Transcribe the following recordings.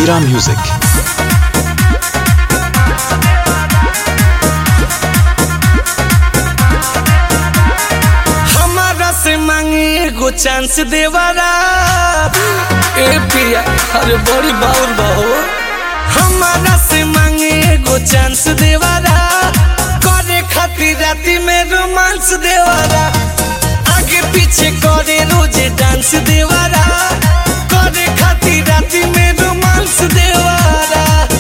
Mira Music. हमारा से मांगे एगो चांस देवारा ए पिया अरे बड़ी बाउर बहो हमारा से मांगे एगो चांस देवारा करे खातिर राती में रोमांस देवारा आगे पीछे करे रोजे डांस देवारा करे खातिर राती में रोमांस देवारा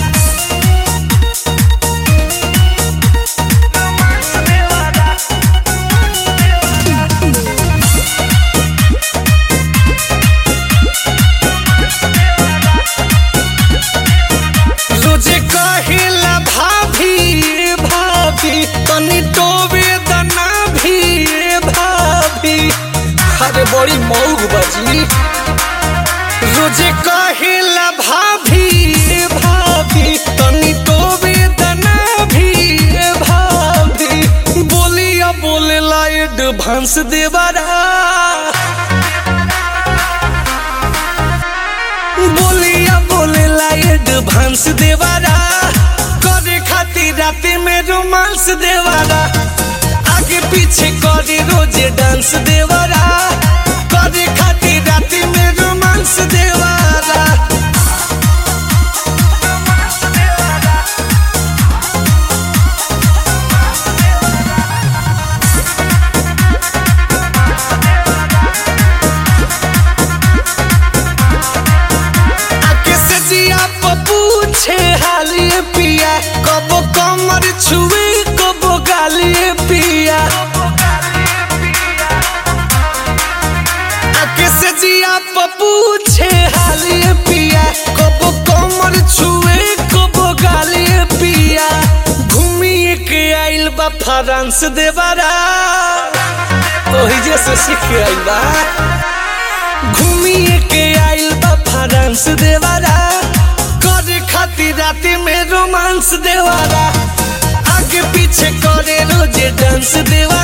रोजे कहिला भाभी भाभी तनी टोबे दना भी भाभी अरे बड़ी मौग बजी रोजे कहिला भाभी भाभी तनी टोबे दना भी भाभी बोलिया बोलेला एडवांस देवारा बोलिया बोलेला एडवांस देवारा करे खातिर राती में रोमांस देवारा आगे पीछे करे रोजे डांस देवारा करे खातिर राती में रोमांस देवारा आके से जिया प पूछे हालिए पिया कबो कमर छुए कबो गालिए पिया आके से जिया प पूछे हालिए पिया कबो कमर छुए कबो गालिए पिया घूमिए के आइल बा फ्रांस देवारा ओही जैसे सीख आइल बा घूमिए के आइल बा फ्रांस देवारा करे खातिर राती में रोमांस देवारा आगे पीछे करे रोजे डांस देवारा